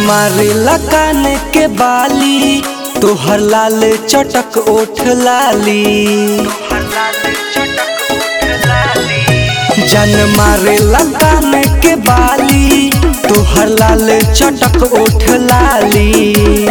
मारेला कान के बाली तोहर लाल चटक ओठ लाली जन मारेला कान के बाली तोहर लाल चटक ओठ लाली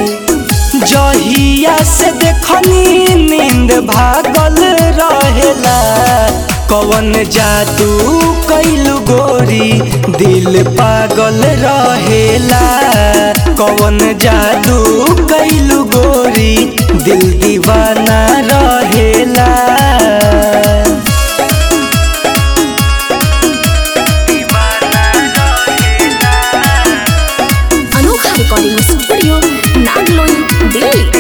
जहिया से देखनी नींद भागल रहेला कवन जादू कैलू गोरी दिल पागल रहेला कवन जादू कैलू गोरी दिल दीवाना रहेला अनोखा रिकॉर्डिंग स्टूडियो नागलोई दिल्ली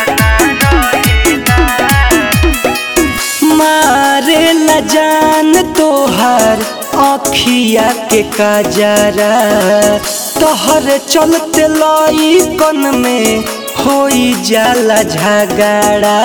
मारे न जान तोहर अखिया के काजरा तोहर चलते लई कन में होई जाला झगड़ा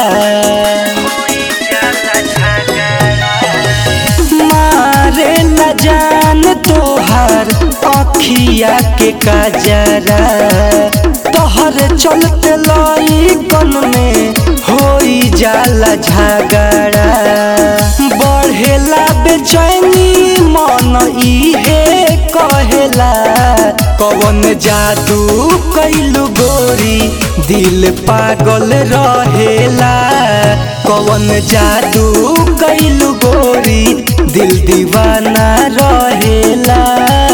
मारे न जान तोहर अखिया के काजरा तोहर चलते लई कन में होई जाला झगड़ा बढ़ेला बेचैनी मन इहे कहेला कवन जादू कैलू गोरी दिल पागल रहेला कवन जादू कैलू गोरी दिल दीवाना रहेला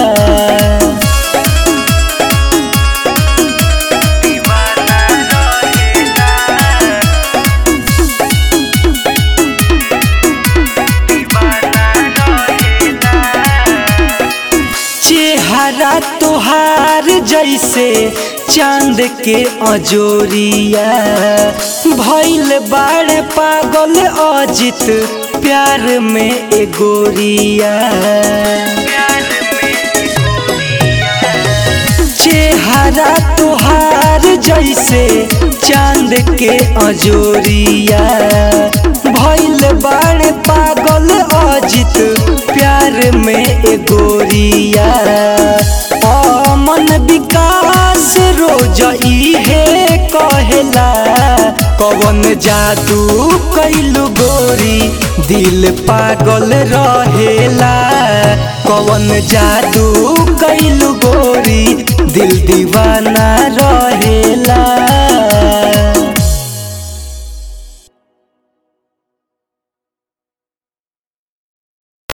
चेहरा तोहार जैसे चांद के अजोरिया भैल बाड़ पागल अजित प्यार में एगोरिया चेहरा तोहार जैसे चांद के अजोरिया भैल बाड़ पागल अजित प्यार में एगोरिया अमन विकास रोज इहे कहेला कवन जादू कैलू गोरी दिल पागल रहेला कवन जादू